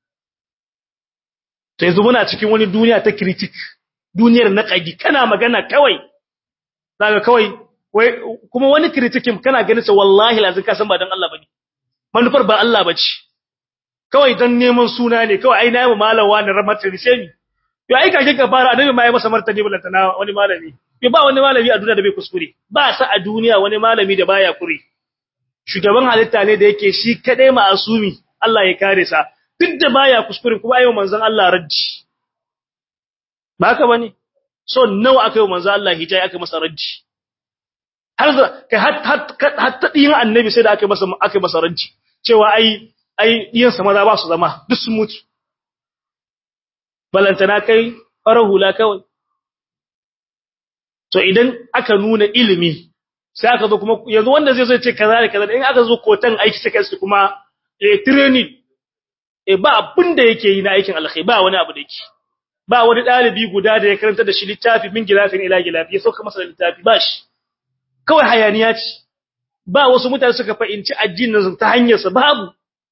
Speaker 1: to yanzu muna cikin wani duniya ta critic duniyar naqadi kana magana kawai daga kawai wai kuma wani criticism kana ganin sa wallahi lazin ka san ba dan Allah bane manufar ba Allah bace kawai dan neman suna ne kawai ai nayi malam wani ramata risemi yo ai kake ka fara annabi ma ya masa martani bulantana wani malami yo ba wani malami a duniya da bai kuskure ba sa a duniya wani malami da baya kure shugaban halitta ne da yake shi kadai ma'asumi Allah ya kare sa duk da baya kuskure kuma ayo manzon Allah raddi ba haka bane so nawa aka yi manzon Allah hijai aka masa raddi har kai har ta din annabi sai da aka masa aka masa raddi cewa ai ai diyan sa maza ba su zama duk sun mutu balantana kai farar hula kawai to idan aka nuna ilimi sai aka zo kuma yanzu wanda zai zo ce kaza da kaza in aka zo kotan aiki sai kai kuma eh training eh ba abin da yake yi na aikin alkhairi ba wani abu da yake ba wani dalibi guda da ya karanta da shi littafi min gilafin ila gilafi ya sauka masa littafi ba shi kawai hayaniya ce ba wasu mutane suka fahimci addinin ta hanyar sa babu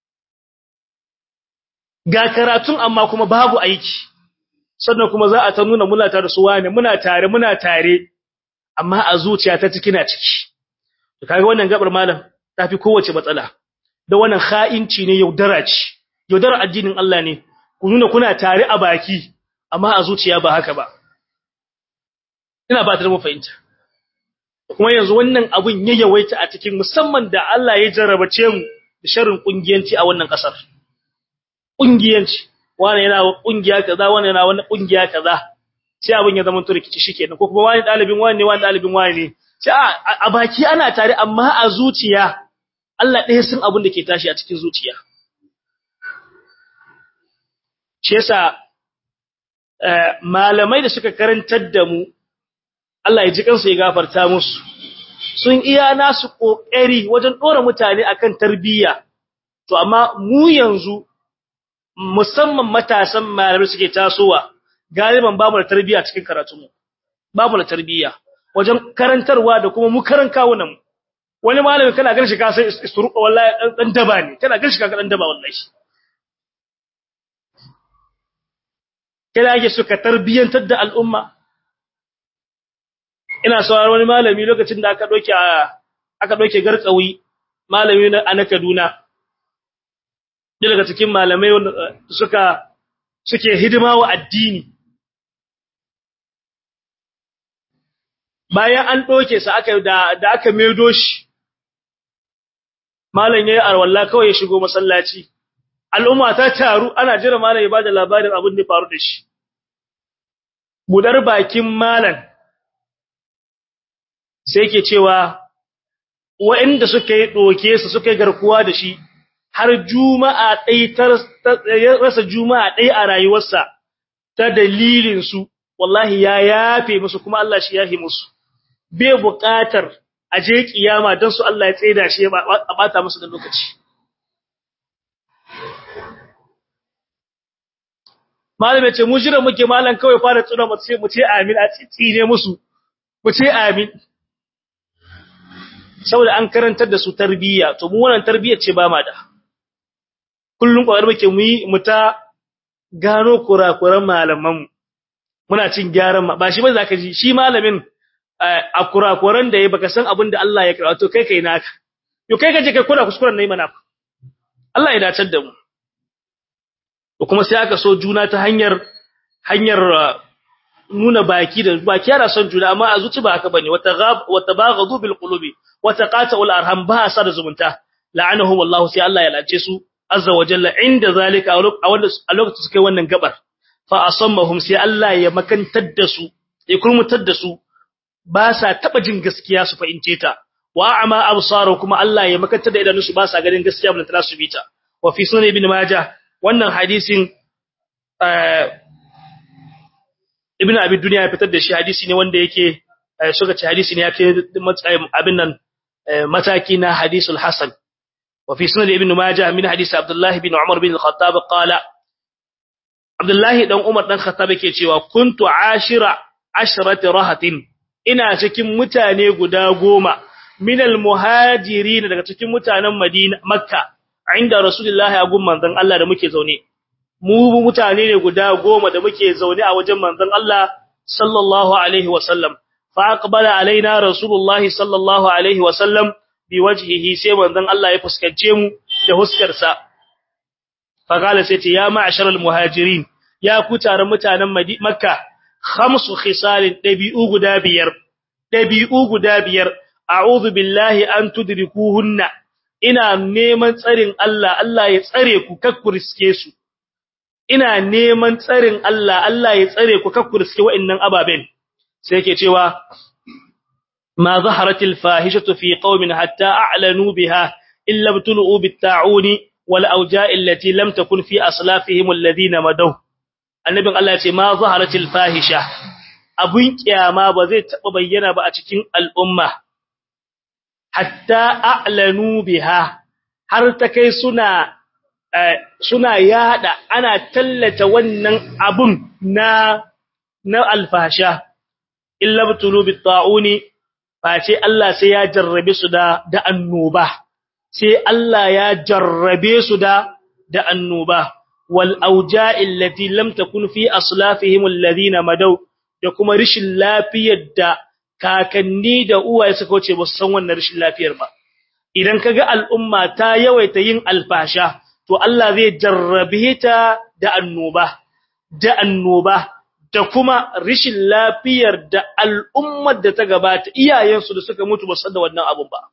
Speaker 1: ga karatun amma kuma babu aiki sannan kuma za a ta nuna muna tare su wane muna tare muna tare amma a zuciya ta ciki na ciki to kaga wannan gabar malam tafi kowace matsala da wannan kha'inci ne yaudara ce yaudara addinin Allah ne ku nuna kuna tare a baki amma a zuciya ba haka ba ina ba ta mu fahimta kuma yanzu wannan abun ya yawaita a cikin musamman da Allah ya jarrabace mu da sharrin kungiyanci a wannan kasar kungiyanci wani yana kungiya kaza wani yana wani kungiya kaza sai abin ya zama turkici shikenan ko kuma wani dalibin wani ne wani dalibin wani ne sai a baki ana tare amma a zuciya Allah ɗaya sun abin da ke tashi a cikin zuciya shi yasa malamai da suka karantar da mu Allah ya ji kansu ya gafarta musu sun iya nasu kokari wajen dora mutane akan tarbiyya to amma mu yanzu musamman matasan malamai suke tasowa galiban babu da tarbiyya cikin karatunmu babu da tarbiyya wajen karantarwa da kuma mu karan kawunan mu wani malami kana ganin shi ka sai isturuqa wallahi dan daba ne kana ganin shi ka dan daba wallahi kada yake suka tarbiyantar da al'umma ina sauraron wani malami lokacin da aka doke aka doke garkawi malami na ana Kaduna daga cikin malamai suka suke hidima wa addini bayan an doke sa aka da da aka medo shi malam yayi arwalla kawai ya shigo masallaci al'umma ta taru ana jira malam ya bada labarin abin da faru da shi budar bakin malam sai yake cewa waɗanda suka yi doke su suka yi garkuwa da shi har juma'a ɗai ta rasa juma'a ɗai a rayuwarsa ta dalilin su wallahi ya yafe musu kuma Allah shi yafe musu bai buƙatar a je kiyama don su Allah ya tsaida shi a bata musu da lokaci malam ce mu jira muke malam kawai fara tsuna mu ce mu ce amin a tsine musu mu ce amin saboda an karantar da su tarbiyya to mu wannan tarbiyyar ce ba ma da kullun kwar muke mu yi mu ta gano kurakuran malaman mu muna cin gyaran ba shi ba zaka ji shi malamin a kurakuran da yayi baka san abin da Allah ya karɓa to kai kai naka yo kai kaje kai kura kuskuren nayi mana Allah ya dacar da mu to kuma sai aka so juna ta hanyar hanyar nuna baki da baki yana son juna amma a zuci ba haka bane wata wata baghadu bil qulubi wata qata'ul arham ba sa da zumunta la'anahum wallahu sai Allah ya lace su azza wa jalla inda zalika a wanda a lokacin suka yi wannan gabar fa asammahum sai Allah ya makantar da su ya kurmutar da su ba sa taba jin gaskiya su fahimce ta wa ama absaru kuma Allah ya makantar da idanunsu ba sa ganin gaskiya ba ta su bita wa fi sunan ibn majah wannan hadisin ibn abi dunya ya fitar da shi hadisi ne wanda yake suka ce hadisi ne ya kai abin nan mataki na hadisul hasan wa fi sunan ibn majah min hadisi abdullah ibn umar bin al-khattab qala abdullah dan umar dan khattab yake cewa kuntu ashira ashrati rahatin ina cikin mutane guda goma min al-muhajirin daga cikin mutanen madina makka inda rasulullahi a gun manzon Allah da muke zaune mu mutane ne guda goma da muke zaune a wajen manzon Allah sallallahu alaihi wasallam fa aqbala alaina rasulullahi sallallahu alaihi wasallam bi wajhihi sai manzon Allah ya fuskance mu da huskar sa fa kala sai ce ya ma'sharal muhajirin ya ku taron mutanen makka khamsu khisalin dabi'u guda biyar dabi'u guda biyar a'udhu billahi an tudrikuhunna ina neman tsarin Allah Allah ya tsare ku kakkuriske su ina neman tsarin Allah Allah ya tsare ku kakkuriske wa'annan ababen sai yake cewa ma zaharatil fahishatu fi qaumin hatta a'lanu biha illa btulu bitta'uni wal awja'i allati lam takun fi aslafihim alladhina madaw annabin Allah ya ce ma zaharatil fahisha abun kiyama ba zai taba bayyana ba a cikin al'umma hatta a'lanu biha har ta kai suna suna yada ana tallata wannan abun na na alfasha illa butulu bitta'uni face Allah sai ya jarrabe su da da annoba sai Allah ya jarrabe su da da annoba wal auja'i allati lam takun fi aslafihim alladhina madaw da kuma rishin lafiyar da kakanni da uwaye suka wuce ba su san wannan rishin lafiyar ba idan kaga al'umma ta yawaita yin alfasha to Allah zai jarrabe ta da annoba da annoba da kuma rishin lafiyar da al'ummar da ta gabata iyayensu da suka mutu ba san da wannan abun ba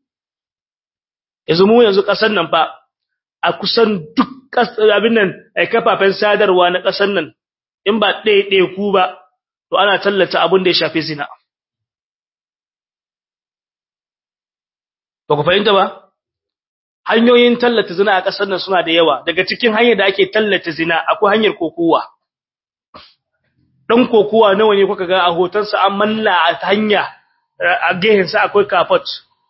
Speaker 1: yanzu mu yanzu kasar nan fa a kusan duk abin nan ai kafafen sadarwa na kasar nan in ba ɗaya ku ba to ana tallata abin da ya shafi zina ba ku fahimta ba hanyoyin tallata zina a ƙasar nan suna da yawa daga cikin hanyar da ake tallata zina akwai hanyar kokowa dan kokowa nawa ne kuka ga a hotonsa an manna a hanya a gehen sa akwai kafot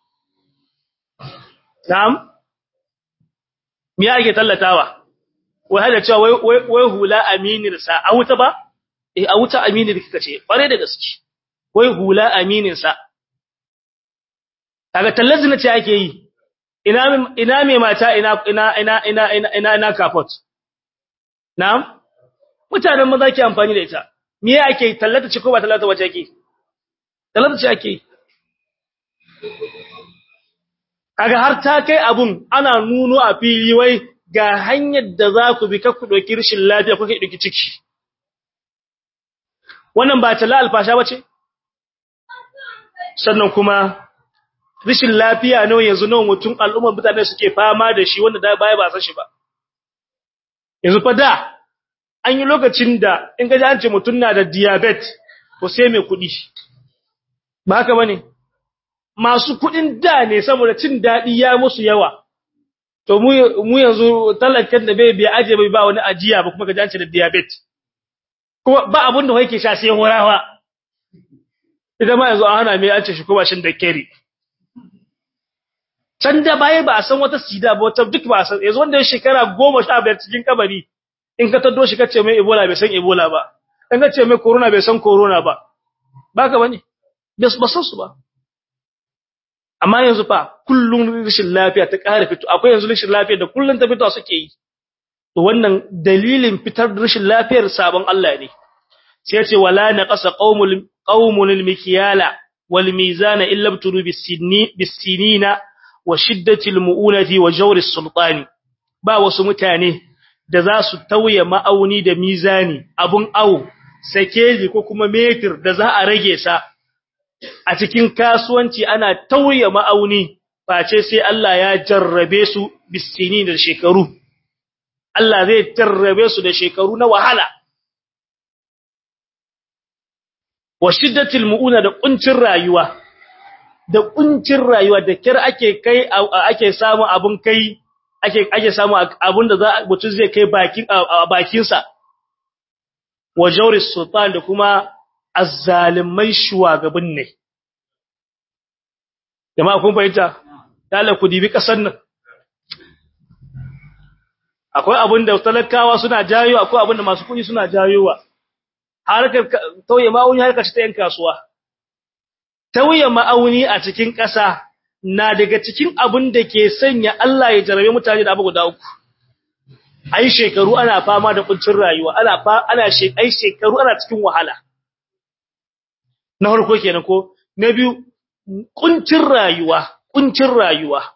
Speaker 1: na'am me ake tallatawa wai hada cewa wai wai hula aminin sa a wuta ba eh a wuta aminin kika ce kware da gaske wai hula aminin sa kaga tallar zina ce ake yi ina ina me mata ina ina ina ina ina ina kafot na'am mutanen maza ke amfani da ita me ake tallata ce ko ba tallata wace ake tallata ce ake kaga har ta kai abun ana nuno a fili wai ga hanyar da za ku bi ku doki rishin lafiya kuke doki ciki wannan ba talla alfasha bace sannan kuma rishin lafiya nawa yanzu nawa mutum al'ummar mutane suke fama da shi wanda da baya ba san shi ba yanzu fa da an yi lokacin da in ga an ce mutum na da diabetes to sai mai kuɗi ba haka bane masu kuɗin da ne saboda cin daɗi ya musu yawa to mu mu yanzu talakan da bai biya aje bai ba wani ajiya ba kuma ga an ce da diabetes kuma ba abun da yake sha sai horawa idan ma yanzu an hana mai an ce shi kuma shin da keri can da baya ba a san wata sida ba wata duk ba a san yanzu wanda ya shekara goma sha biyar cikin kabari in ka taddo shi ka ce mai ebola bai san ebola ba in ka ce mai corona bai san corona ba ba ka bane ba san su ba amma yanzu fa kullun rashin lafiya ta ƙara fito akwai yanzu rashin lafiya da kullun ta fito suke yi to wannan dalilin fitar rashin lafiyar sabon Allah ne sai ya ce wala naqasa qaumul qaumul mikyala wal mizana illa bturu bisinina wa shiddatil mu'unati wa jawri sultani ba wasu mutane da za su tauye ma'auni da mizani abun awo sakeji ko kuma metir da za a rage sa a cikin kasuwanci ana tauye ma'auni face sai Allah ya jarrabe su bisini da shekaru Allah zai jarrabe su da shekaru na wahala wa shiddatil mu'una da kuncin rayuwa da kuncin rayuwa da kir ake kai ake samu abun kai ake ake samu abun da za mutum zai kai bakin bakin sa wa jawri sultan da kuma azzalimai shugaban ne jama'a kun fahimta dala ku dibi kasar nan akwai abun da talakawa suna jayo akwai abun da masu kuɗi suna jayowa harkar tauye ma'auni harkar ta yan kasuwa tauye ma'auni a cikin ƙasa na daga cikin abun da ke sanya Allah ya jarabe mutane da abu guda uku ai shekaru ana fama da kuncin rayuwa ana fa ana ai shekaru ana cikin wahala na farko kenan ko na biyu kuncin rayuwa kuncin rayuwa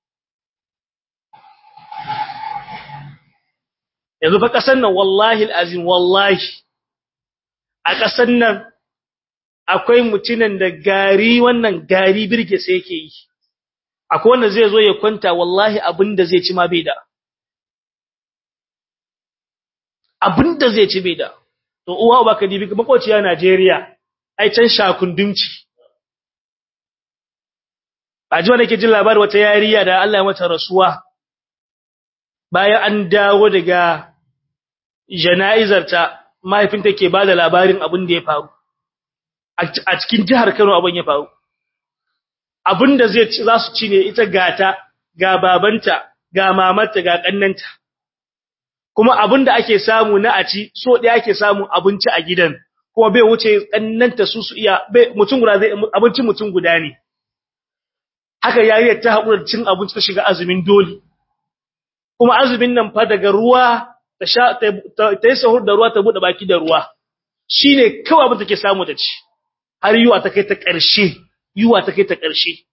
Speaker 1: yanzu fa kasan nan wallahi alazim wallahi a kasan nan akwai mutunan da gari wannan gari birge sai yake yi akwai wanda zai zo ya kwanta wallahi abinda zai ci ma bai da abinda zai ci bai da to uwa ba ka dibi makociya Najeriya ai can shakundumci a ji wanda ke jin labarin wata yariya da Allah ya mata rasuwa bayan an dawo daga jana'izarta mahaifinta ke bada labarin abin da ya faru a cikin jihar Kano abin ya faru abin da zai za su ci ne ita gata ga babanta ga mamarta ga kannanta kuma abin da ake samu na a ci so ɗaya ake samu abinci a gidan kuma bai wuce kannanta su su iya mutum guda zai abincin mutum guda ne haka yariyar ta haƙura cin abinci ta shiga azumin dole kuma azumin nan fa daga ruwa ta sha ta yi sahur da ruwa ta bude baki da ruwa shine kawai abin take samu ta ci har yuwa ta kai ta ƙarshe yuwa ta kai ta ƙarshe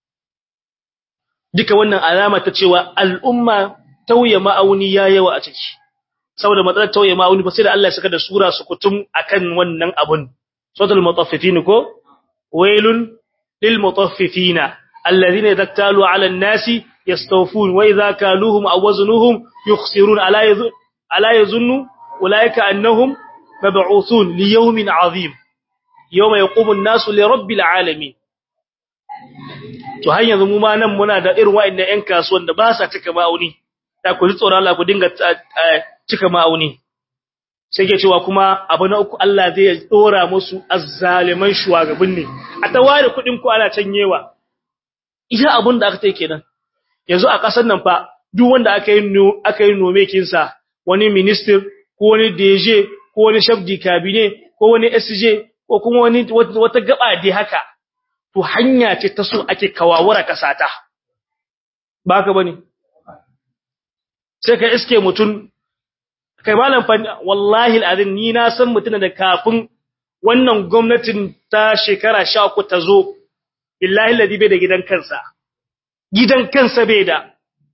Speaker 1: duka wannan alama ta cewa al'umma tauye ma'auni ya yawa a ciki saboda matsalar tauye ma'auni ba sai da Allah ya saka da sura su kutum akan wannan abun suratul mutaffifin ko wailun lil mutaffifina الذين إذا اكتالوا على الناس يستوفون وإذا كالوهم أو وزنوهم يخسرون ألا يظن, ألا يظن أولئك أنهم مبعوثون ليوم عظيم يوم يقوم الناس لرب العالمين to har yanzu mu ma nan muna da irin wa'annan ƴan kasuwan da ba sa cika ma'auni da ku ji tsoron Allah ku dinga cika ma'auni sai ke cewa kuma abu na uku Allah zai dora musu azzaliman shugaban ne a taware kuɗin ku ana canyewa iya abun da aka tai kenan yanzu a kasar nan fa duk wanda aka yi aka yi nome kinsa wani minister ko wani DG ko wani chef de cabinet ko wani SJ ko kuma wani wata gaba dai haka to hanya ce ta so ake kawawura kasata baka bane sai ka iske mutun kai malam fa wallahi alazim ni na san mutuna da kafin wannan gwamnatin ta shekara 13 ta zo billahi ladi bai da gidan kansa gidan kansa bai da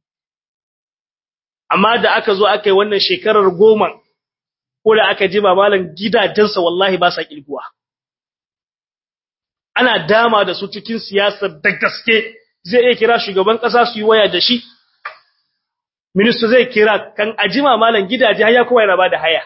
Speaker 1: amma da aka zo aka yi wannan shekarar goma ko da aka ji malam gidajensa wallahi ba sa kilguwa ana dama da su cikin siyasar da gaske zai iya kira shugaban kasa su yi waya da shi minista zai kira kan ajima malam gidaje har ya kowa yana ba da haya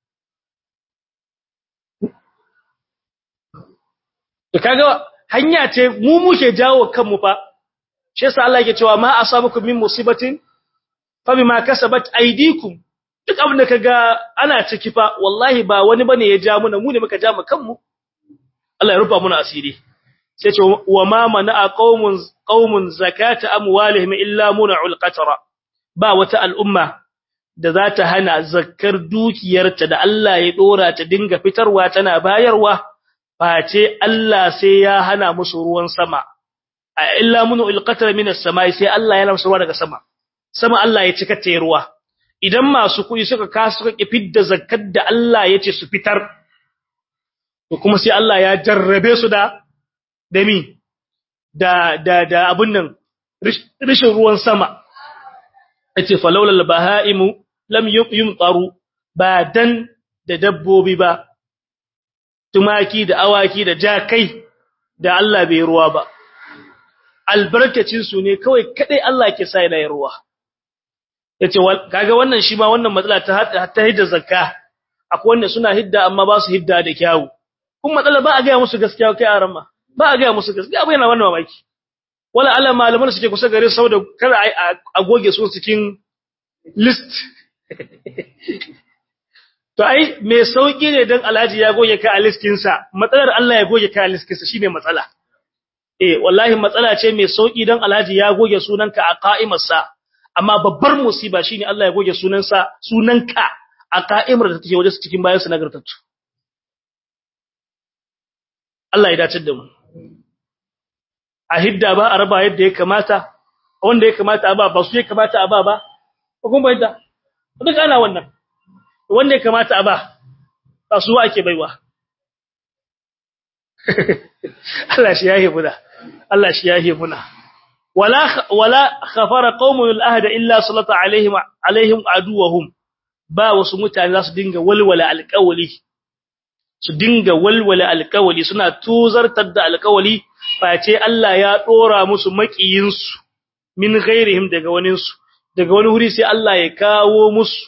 Speaker 1: to kaga hanya ce mu muke jawo kanmu fa shi yasa Allah yake cewa ma asabakum min musibatin fa bima kasabat aydikum duk abin da kaga ana ciki fa wallahi ba wani bane ya ja muna mu ne muka ja mu kanmu Allah ya rufa muna asiri sai ce wa ma mana qaumun qaumun zakata amwalihim illa mun'ul qatra ba wata al'umma da za ta hana zakkar dukiyarta da Allah ya dora ta dinga fitarwa tana bayarwa face Allah sai ya hana musu ruwan sama a illa munu ilqatra minas samai sai Allah ya lamsa ruwa daga sama sama Allah ya cika ta ruwa idan masu kuɗi suka kasu suka kifid da zakkar da Allah ya ce su fitar to kuma sai Allah ya jarrabe su da dami da da da abun nan rishin ruwan sama yace falawlal bahaimu lam yumtaru ba dan da dabbobi ba tumaki da awaki da jakai da Allah bai ruwa ba albarkacin su ne kawai kadai Allah ke sa yana ruwa yace kaga wannan shi ma wannan matsala ta ta hidda zakka akwai wanda suna hidda amma ba su hidda da kyawu kuma matsala ba a ga musu gaskiya kai aran ma ba a ga musu gaskiya abai na wannan mamaki wala Allah malaman suke kusa gare su saboda kada a goge su cikin list to ai me sauki ne dan Alhaji ya goge ka a listin sa matsalar Allah ya goge ka a listin sa shine matsala eh wallahi matsala ce mai sauki dan Alhaji ya goge sunanka a qa'imar sa amma babbar musiba shine Allah ya goge sunansa sunanka a qa'imar da take wajen cikin bayan su nagartattu Allah ya dace da mu a hidda ba a raba yadda ya kamata wanda ya kamata a ba ba su ya kamata a ba ba kun bayyana duk ana wannan wanda ya kamata a ba ba su ake baiwa Allah shi yahe muna Allah shi yahe muna wala wala khafara qaumun al-ahda illa sallata alaihim alaihim aduwahum ba wasu mutane za su dinga walwala alƙawali su dinga walwala alƙawali suna tuzartar da alƙawali face Allah ya dora musu makiyinsu min ghairihim daga waninsu daga wani wuri sai Allah ya kawo musu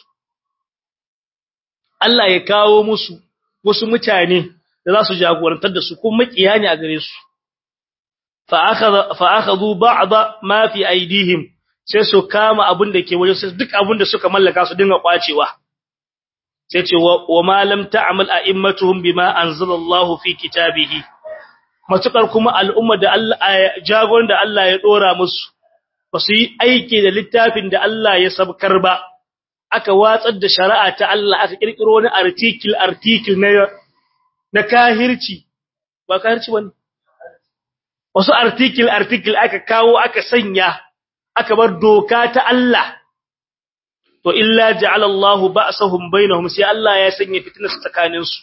Speaker 1: Allah ya kawo musu wasu mutane da za su jagorantar da su kuma makiya ne a gare su fa akhadha fa akhadhu ba'd ma fi aidihim sai su kama abin da ke wajen sai duk abin da suka mallaka su dinga kwacewa sai ce wa ma lam ta'mal a'immatuhum bima anzalallahu fi kitabihi matukar kuma al'umma da Allah jagoran da Allah ya dora musu ba su yi aiki da littafin da Allah ya sabkar ba aka watsar da shari'a ta Allah aka kirkiro wani article article na na kahirci ba kahirci bane wasu article article aka kawo aka sanya aka bar doka ta Allah to illa ja'ala Allah ba'sahum bainahum sai Allah ya sanya fitna tsakanin su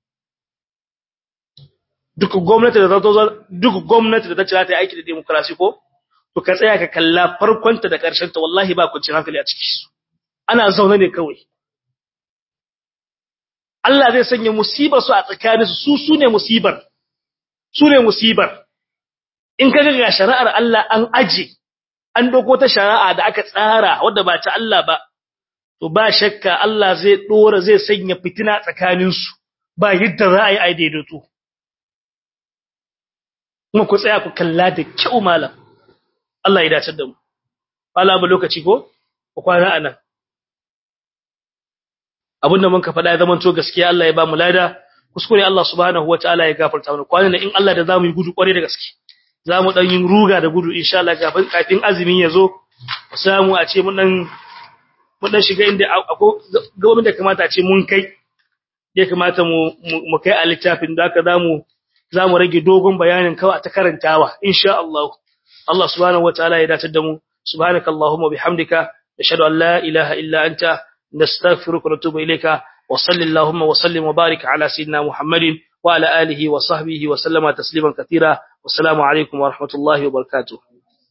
Speaker 1: duk gwamnati da ta duk gwamnati da ta ci ta yi aiki da demokrasi ko to ka tsaya ka kalla farkonta da ƙarshen ta wallahi ba kuncin hankali a ciki ana zaune ne kawai Allah zai sanya musibar su a tsakanin su su ne musibar su ne musibar in kaga ga shari'ar Allah an aje an doko ta shari'a da aka tsara wadda ba ta Allah ba to ba shakka Allah zai dora zai sanya fitina tsakanin su ba yadda za a yi ai daidaito kuma ku tsaya ku kalla da kyau malam Allah ya dace da mu wala ba lokaci ko ku kwana anan abinda mun ka faɗa ya zama to gaskiya Allah ya ba mu lada kuskure Allah subhanahu wataala ya gafarta mana kwana in Allah da zamu yi gudu kware da gaske zamu dan yin ruga da gudu insha Allah kafin kafin azumin yazo samu a ce mun dan mun dan shiga inda gaban da kamata a ce mun kai ya kamata mu mu kai a littafin da haka zamu zamu rage dogon bayanin kawai ta karantawa insha Allah Allah subhanahu wataala ya dace da mu subhanakallahumma bihamdika nashhadu an la ilaha illa anta nastaghfiruka wa natubu ilayka wa sallallahu wa sallim wa barik ala sayyidina muhammadin wa ala alihi wa sahbihi wa sallama tasliman katira wassalamu alaikum wa rahmatullahi wa barakatuh